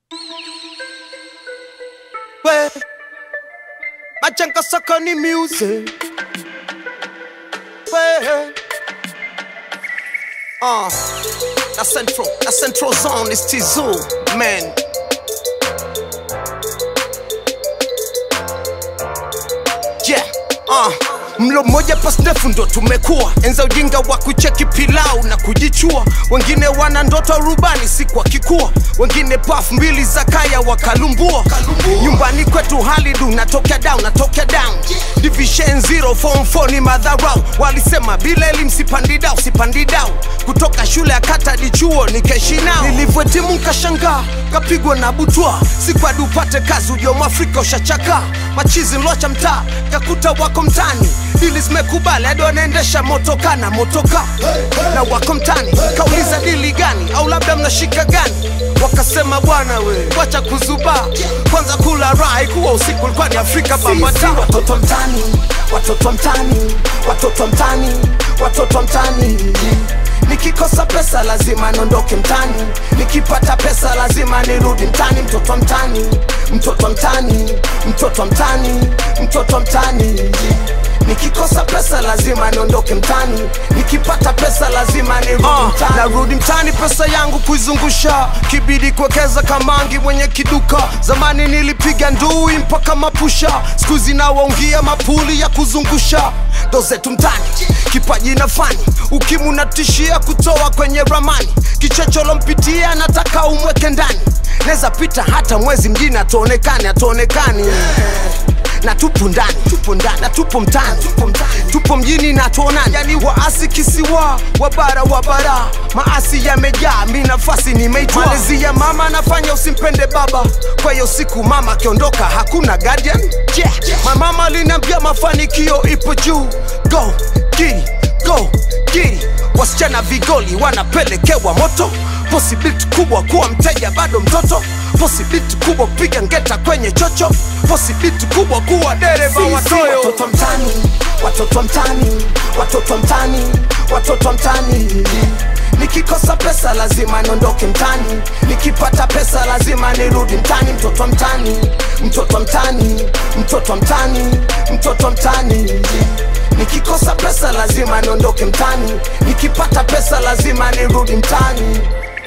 We Machanka saka ni music We Uh, the central, the central zone is Tizu, man. Yeah, uh. Mlo mmoja pas ndefu ndo tumekuwa enza ujinga wa kucheki pilau na kujichua. Wengine wana ndoto rubani siku wakikua, wengine paf mbili za kaya wakalumbua. Nyumbani kwetu hali du natokea down, natokea down. Division zero form 4 ni madharau, walisema bila elimu sipandi dau, sipandi dau. Kutoka shule ya kata hadi chuo nikeshi nao, nilivyotimu nkashangaa kapigwa na butwa, sikwadi upate kazi ujo mwafrika ushachaka machizi mlocha mtaa kakuta wako mtani dili zimekubali hadi wanaendesha motoka na motoka na wako mtani kauliza dili gani au labda mnashika gani wakasema bwana we wacha kuzuba kwanza kula rai kuwa usiku ulikuwa ni afrika bambata watoto mtani watoto mtani watoto mtani watoto mtani nikikosa pesa lazima niondoke mtani nikipata pesa lazima nirudi mtani mtoto mtani mtoto mtani mtoto mtani mtoto mtani nikikosa pesa lazima niondoke mtani nikipata pesa lazima nirudi Uh, mtani narudi mtani pesa yangu kuizungusha kibidi kuwekeza kamangi mwenye kiduka zamani nilipiga ndui mpaka mapusha skuzi nawaungia mapuli ya kuzungusha ndo zetu mtani kipaji na fani ukimu natishia kutoa kwenye ramani kichocholo mpitia nataka umweke ndani neza pita hata mwezi mjini atuonekani atuonekani na tupo ndani tupo ndani na tupo mtani tupo mtani tupo mjini na tuonani yani waasi kisiwa wabara wabara maasi yamejaa mi nafasi nimeitwa malezi ya mama nafanya usimpende baba kwa hiyo siku mama akiondoka hakuna guardian yeah. mamama aliniambia mafanikio ipo juu go giri go giri wasichana vigoli wanapelekewa moto posibiliti kubwa kuwa mteja bado mtoto posibiliti kubwa kupiga ngeta kwenye chocho posibiliti kubwa kuwa dereva Sisi watoyo watoto mtani watoto mtani watoto mtani watoto mtani nikikosa pesa lazima niondoke mtani nikipata pesa lazima nirudi mtani mtoto mtani mtoto mtani mtoto mtani mtoto mtani nikikosa pesa lazima niondoke mtani nikipata pesa lazima nirudi mtani